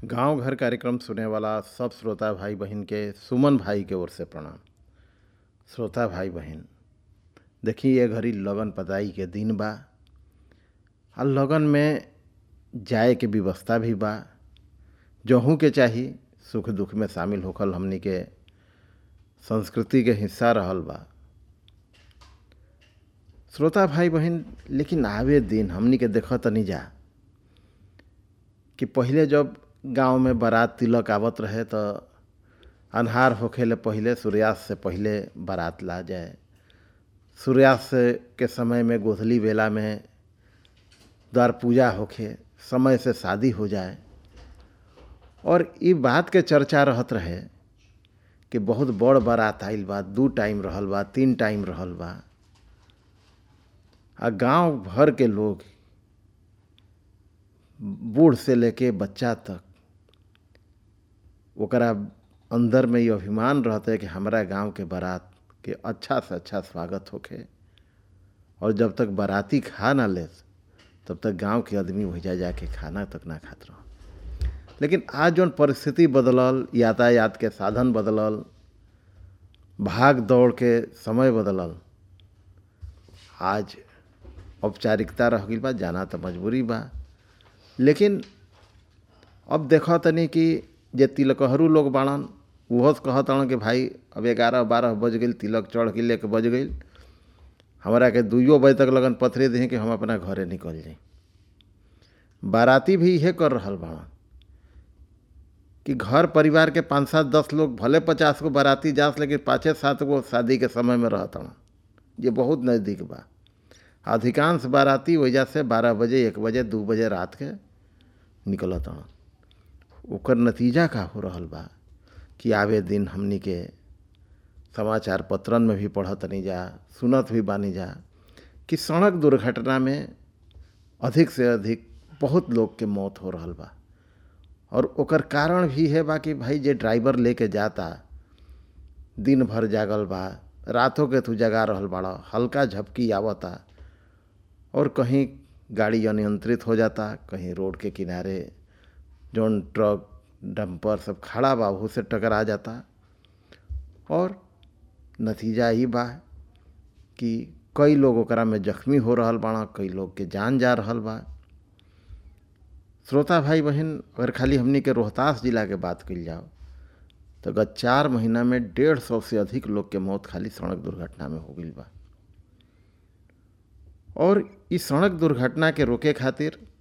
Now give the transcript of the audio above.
गांव घर कार्यक्रम सुने वाला सब श्रोता भाई बहन के सुमन भाई के ओर से प्रणाम श्रोता भाई बहन देखी ये घड़ी लगन पताई के दिन बा आ लगन में जाए के व्यवस्था भी बा जहू के चाही सुख दुख में शामिल होखल हमनी के संस्कृति के हिस्सा रहल बा श्रोता भाई बहन लेकिन आवे दिन हमनी के देख तनी जा कि पहिले जब गांव में बारात तिलक आवत रहे तो अन्हार होखेले पहिले सूर्यास्त से पहिले बारात ला जाए सूर्यास्त के समय में गोधली बेला में द्वार पूजा होखे समय से शादी हो जाए और ई बात के चर्चा रहत रहे कि बहुत बड़ बारात आइल बा दू टाइम रहल बा तीन टाइम रहल बा आ गांव भर के लोग बूढ़ से लेके बच्चा तक ओकरा अंदर में ये अभिमान रहता है कि हमारा गांव के बारात के अच्छा से अच्छा स्वागत होखे और जब तक बाराती खा ना ले तब तक गांव के आदमी वही जाके खाना तक ना खात रह लेकिन आज जौन परिस्थिति बदलल यातायात के साधन बदलल भाग दौड़ के समय बदलल आज औपचारिकता रह गई बा जाना तो मजबूरी बा लेकिन अब देखो तनी कि जे तिलकहरू लोग बाड़न उहो कहत हन कि भाई अब ग्यारह बारह बज गई तिलक चढ़ के लेके बज गई हमारा के दुइयो बजे तक लगन पथरे दें कि हम अपना घरे निकल जाई बाराती भी इहे कर रहल बाड़न कि घर परिवार के पाँच सात दस लोग भले पचास गो बाराती जास लेकिन पाँचे सात गो शादी के समय में रहत हन ये बहुत नज़दीक बा अधिकांश बाराती वजह से बारह बजे एक बजे दू बजे रात के निकलत हन ओकर नतीजा का हो रहल बा कि आवे दिन हमनी के समाचार पत्रन में भी पढ़त नहीं जा सुनत भी बानी जा कि सड़क दुर्घटना में अधिक से अधिक बहुत लोग के मौत हो रहल बा और ओकर कारण भी है बा कि भाई जे ड्राइवर लेके जाता दिन भर जागल बा रातों के तू जगा रहल बाड़ा हल्का झपकी आवता और कहीं गाड़ी अनियंत्रित हो जाता कहीं रोड के किनारे जौन ट्रक डंपर सब खड़ा बा वह से टकरा जाता और नतीजा ही बा कि कई लोग ओकरा में जख्मी हो रहल बाड़ा कई लोग के जान जा रहल बा श्रोता भाई बहन अगर खाली हमनी के रोहतास जिला के बात कल जाओ तो गत चार महीना में डेढ़ सौ से अधिक लोग के मौत खाली सड़क दुर्घटना में हो गई बा और इस सड़क दुर्घटना के रोके खातिर